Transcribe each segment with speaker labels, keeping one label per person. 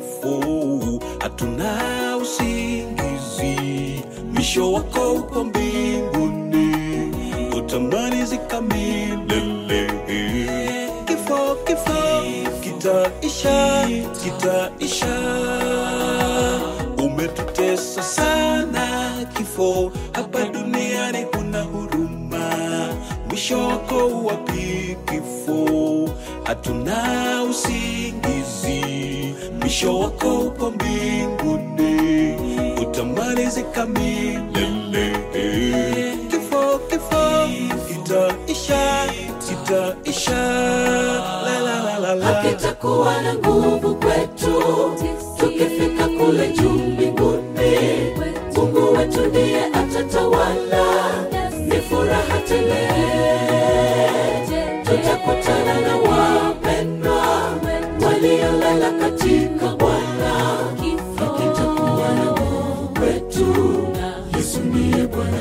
Speaker 1: kifo, hatuna usingizi, mwisho wako upo mbinguni, utamalizika milele. Kifo, kifo kitaisha, kitaisha. Umetutesa sana kifo, hapa duniani kuna huruma, mwisho wako wapi kifo? Hatuna usingizi, mwisho wako upo mbinguni, utamalizika milele. Kifo, kifo kitaisha, kitaisha. La, la, la, la, la.
Speaker 2: hakitakuwa na nguvu kwetu tukifika kule juu mbinguni mungu wetu ndiye atatawala ni furaha tele tutakutana na wapendwa waliolala katika bwana hakitakuwa na nguvu kwetu yesu ndiye bwana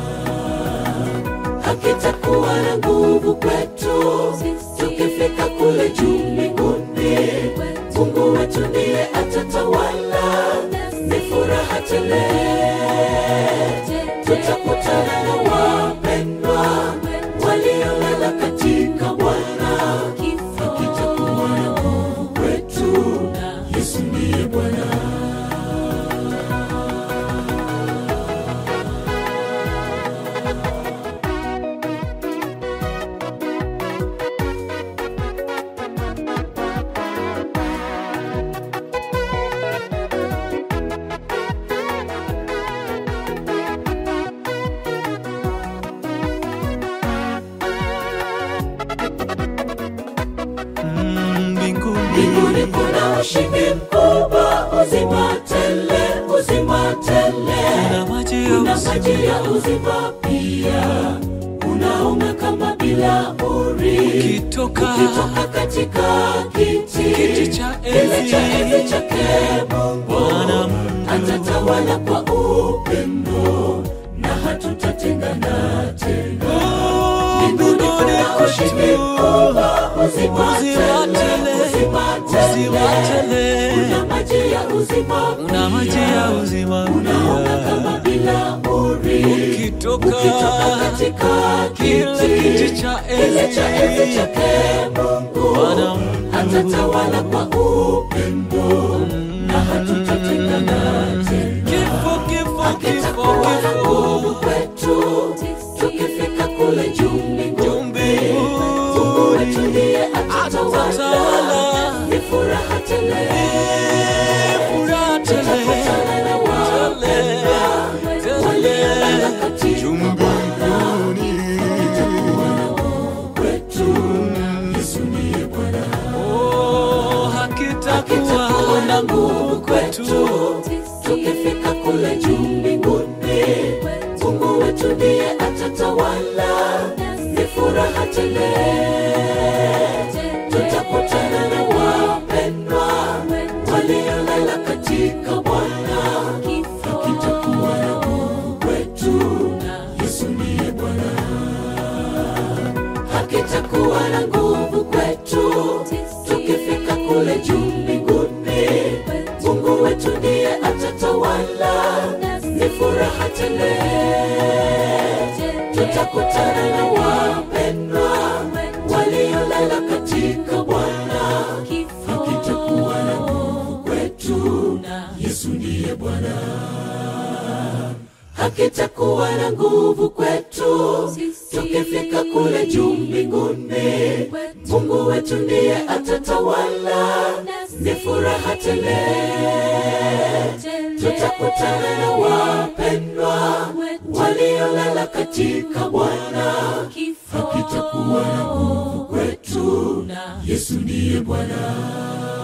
Speaker 2: hakitakuwa na nguvu kwetu tukifika kule juu mbinguni mungu wetu ndiye atatawala ni furaha tele tutakutana na wapendwa waliolala katika bwana hakitakuwa na nguvu kwetu yesu ndiye bwana
Speaker 1: Mm, mbinguni
Speaker 2: mbinguni kuna ushindi mkubwa uzima tele uzima tele
Speaker 1: kuna maji ya
Speaker 2: kuna
Speaker 1: uzima.
Speaker 2: maji ya uzima pia unaunga kama bila uri
Speaker 1: ukitoka
Speaker 2: ukitoka katika kiti
Speaker 1: Kiti cha
Speaker 2: kile
Speaker 1: enzi.
Speaker 2: cha enzi chake mungu
Speaker 1: Bwana Mungu.
Speaker 2: atatawala kwa upendo na hatutatengana tena mbinguni kuna ushindi mkubwa uzima tele uzima
Speaker 1: uzima
Speaker 2: tele
Speaker 1: tele
Speaker 2: kuna maji ya uzima
Speaker 1: una maji ya uzima
Speaker 2: unaona
Speaker 1: pia.
Speaker 2: kama bila uri
Speaker 1: ukitoka
Speaker 2: ukitoka katika
Speaker 1: kile
Speaker 2: kiti
Speaker 1: kiti cha
Speaker 2: kile cha enzi
Speaker 1: enzi
Speaker 2: chake mungu
Speaker 1: Bwana Mungu.
Speaker 2: atatawala kwa upendo na hatutatengana tena
Speaker 1: kifo kifo kifo
Speaker 2: kitakuwa na
Speaker 1: kifo
Speaker 2: nguvu kwetu tukifika kule juu mbinguni mungu wetu ndiye atatawala
Speaker 1: Atatawala.
Speaker 2: ni furaha tele
Speaker 1: furaha tele
Speaker 2: tutakutana na wapendwa waliolala katika Bwana itakuwa na nguvu kwetu Yesu ndiye Bwana
Speaker 1: Oh, hakitakuwa
Speaker 2: kitakuwa
Speaker 1: na
Speaker 2: na
Speaker 1: nguvu
Speaker 2: nguvu
Speaker 1: kwetu
Speaker 2: kwetu tukifika kule juu mbinguni mungu wetu ndiye atatawala ni furaha tele tutakutana na wapendwa waliolala katika bwana hakitakuwa na nguvu kwetu yesu ndiye bwana hakitakuwa na nguvu kwetu tukifika kule juu mbinguni mungu wetu ndiye atatawala ni furaha tele tutakutana na wapendwa waliolala katika bwana hakitakuwa na nguvu kwetu yesu ndiye bwana hakitakuwa na nguvu kwetu tukifika kule juu mbinguni mungu wetu ndiye atatawala ni furaha tele tutakutana na wapendwa waliolala katika bwana hakitakuwa na nguvu kwetu yesu ndiye bwana